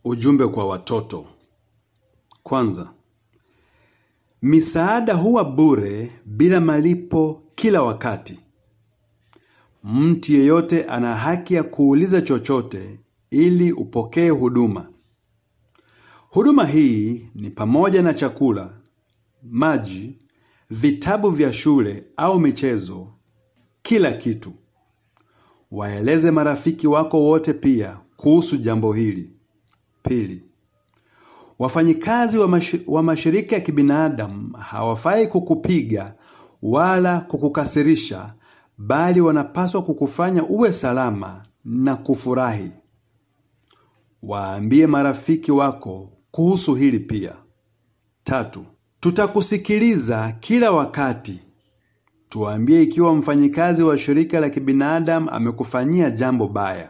Ujumbe kwa watoto. Kwanza, misaada huwa bure bila malipo kila wakati. Mtu yeyote ana haki ya kuuliza chochote ili upokee huduma. Huduma hii ni pamoja na chakula, maji, vitabu vya shule au michezo, kila kitu. Waeleze marafiki wako wote pia kuhusu jambo hili. Pili, wafanyikazi wa, mash wa mashirika ya kibinadamu hawafai kukupiga wala kukukasirisha, bali wanapaswa kukufanya uwe salama na kufurahi. Waambie marafiki wako kuhusu hili pia. Tatu, tutakusikiliza kila wakati. Tuambie ikiwa mfanyikazi wa shirika la kibinadamu amekufanyia jambo baya.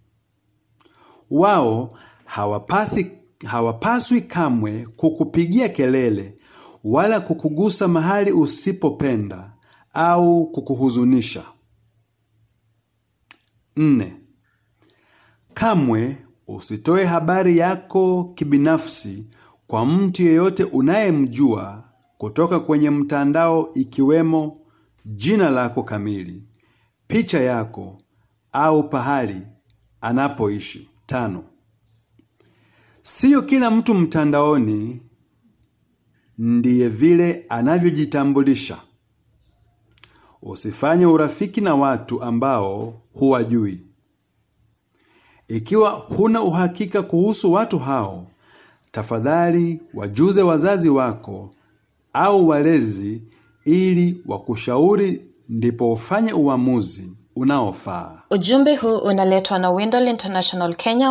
Wao hawapasi, hawapaswi kamwe kukupigia kelele wala kukugusa mahali usipopenda au kukuhuzunisha. Nne, kamwe usitoe habari yako kibinafsi kwa mtu yeyote unayemjua kutoka kwenye mtandao ikiwemo jina lako kamili, picha yako au pahali anapoishi. Tano, siyo kila mtu mtandaoni ndiye vile anavyojitambulisha. Usifanye urafiki na watu ambao huwajui. Ikiwa huna uhakika kuhusu watu hao, tafadhali wajuze wazazi wako au walezi ili wakushauri ndipo ufanye uamuzi unaofaa. Ujumbe huu unaletwa na Windol International Kenya